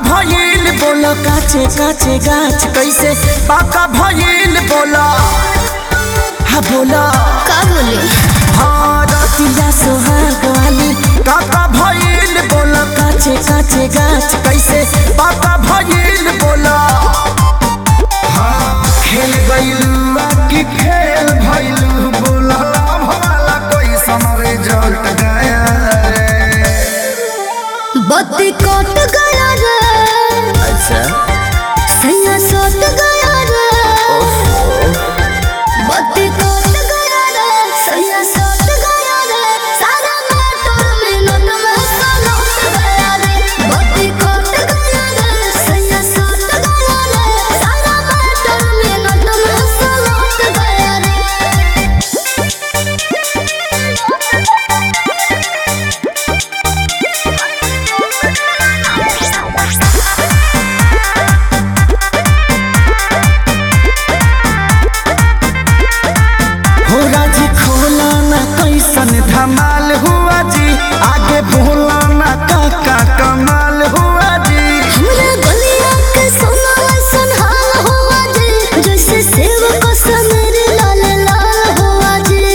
भइल बोला काचे काचे गाछ कैसे पाका भइल बोला हा बोला का बोले हाँ रतिया सोहाग वाली काका भइल बोला काचे काचे गाछ कैसे पाका भइल बोला हाँ खेल गइलू आ कि खेल भइलू बोला लाभ वाला कोई समरे जट गया रे बत्ती कट गया रे अच्छा सैया सट गया रे बत्ती कट गया रे सैया सट गया रे सारा मोटर में नट में सलट गया रे बत्ती कट गया रे सैया सट गया रे सारा मोटर में नट में सलट गया रे हो राजी खोला ना कैसन धमाल हुआ जी आगे बोला ना काका कमाल हुआ जी हमरा गलिया के सोना ऐसन हाल हुआ जे जैसे सेव को सनर लाल लाल हुआ जे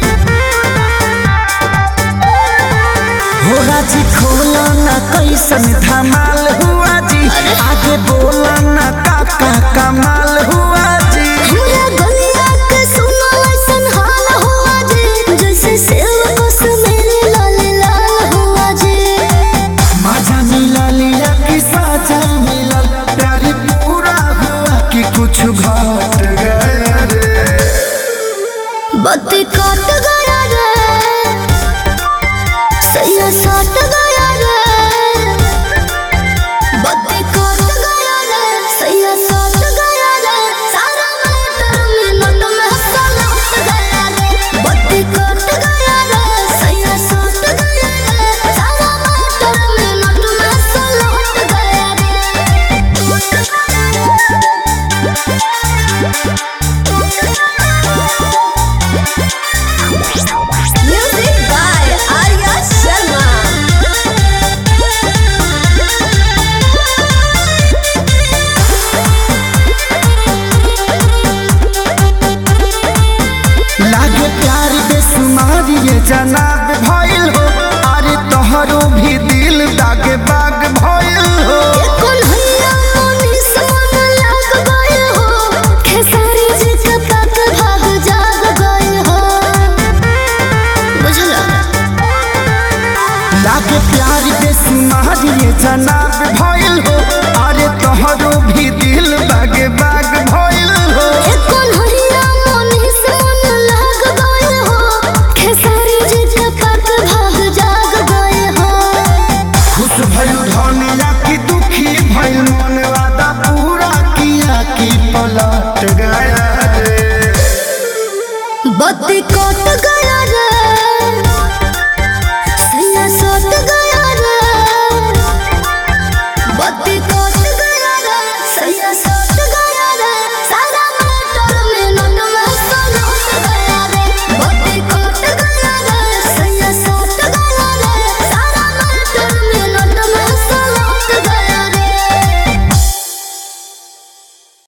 हो राजी खोला ना कैसन धमाल हुआ जी आगे बोला ना काका कमाल हुआ जी हमरा गलिया के सोना ऐसन हाल हुआ जे जैसे सेव को सनर लाल लाल हुआ जे मजा मिला लिया कि साजा मिला प्यारी पूरा हुआ कि कुछ घट गया रे बत्ती कट गया रे सैया सट गया रे बत्ती कट गया रे सैया सट गया रे सारा मोटर में नट में सलट गया रे बत्ती कट गया रे सैया सट गया रे सारा मोटर में नट में सलट गया रे म्यूजिक बाय आर्या शर्मा लागे प्यार बेसुमार ये जनाब भइल हो अरे तोहरो भी दिल दागे बाग भइल हो कौन हैया मोनी सोन लाग गए हो खेसारी जी के तक भाग जाग गए हो बुझला लागे प्यार बेसुमार ये जनाब भइल हो अरे तोहरो भी दिल बागे बाग भइल हो कौन हैया मोनी सोन लाग गए हो खेसारी जी के तक भाग जाग गए हो खुश भइल धनिया की दुखी भइल मन वादा पूरा किया की पलट गया रे बत्ती